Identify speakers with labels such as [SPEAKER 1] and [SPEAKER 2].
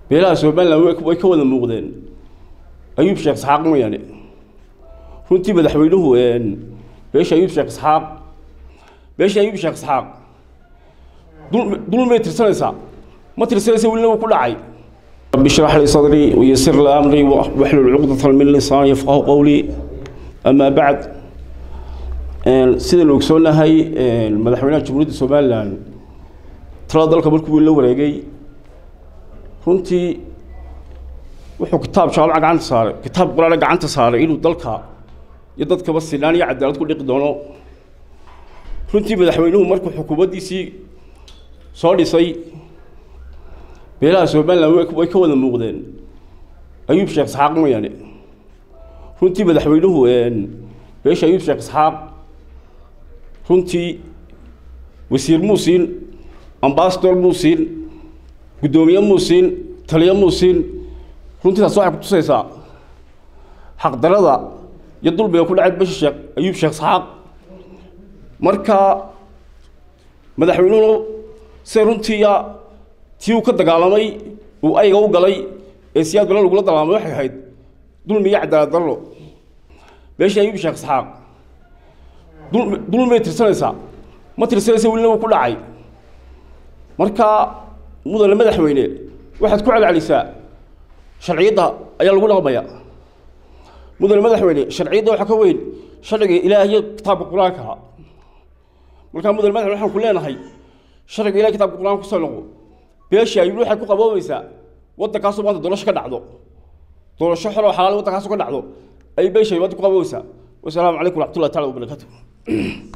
[SPEAKER 1] beelaha somalilan way ka wada muuqdeen ayuub sheekh isxaaq mooyaane runtii madaxweynuhu beesha ayuub sheekh isxaaq beesha ayuub sheekh isxaaq dul may tirsanaysaa ma tirsanaysa welina wuu ku dhacay rabbi shrax lii sadrii wayasir li amrii waxlul cuqdatan min lisaani yafqahu qowlii amaa bacd sidaynu ogsoonahay madaxweynaha jamhuuriyadda somalilan talada dalka markuu la wareegay runtii wuxuu kitaab jaamaca gacanta saaray kitaab qur-aana gacanta saaray inuu dalka iyo dadkaba sinaan iyo cadaalad ku dhiqi doono runtii madaxweynuhu markuu xukuumaddiisii soo dhisay beelaha somalilan way ka wada muuqdeen ayuub sheekh isxaaq mooyaane runtii madaxweynuhu beesha ayuub sheekh isxaaq runtii wasiir muu siin ambasador muu siin guddoomiye muu siin taliye muu siin runtii taas waxay kutusaysaa xaqdarada iyo dulbiga ku dhacay beesha sheekh ayuub sheekh isxaaq marka madaxweynuhu se runtiiya tii uu ka dagaalamay uu ayga u galay ee siyaad bala lagula dagaalamay waxay ahayd dulmi iyo cadaalad darro beesha ayuub sheekh isxaaq dul may tirsanaysaa ma tirsanaysa welina wuu ku dhacay marka mudane madaxweyne waxaad ku celcelisaa sharciyadda ayaa lagu dhaqmaya mudane madaxweyne sharciyadda waxaa ka weyn sharciga ilaah iyo kitaabka qur-aanka markaa mudane madaxweyne waxaan ku leenahay sharciga ilaah kitabka qur-aanka kusoo noqo beeshii ayuub waxay ku qaboobaysaa waddankaasoo maanta doorasho ka dhacdo doorasho xor oo xalaal waddankaasoo ka dhacdo ayay beeshay maanta ku qaboobaysaa wasalaamu calaykum waraxmatullahi taala wabarakaatu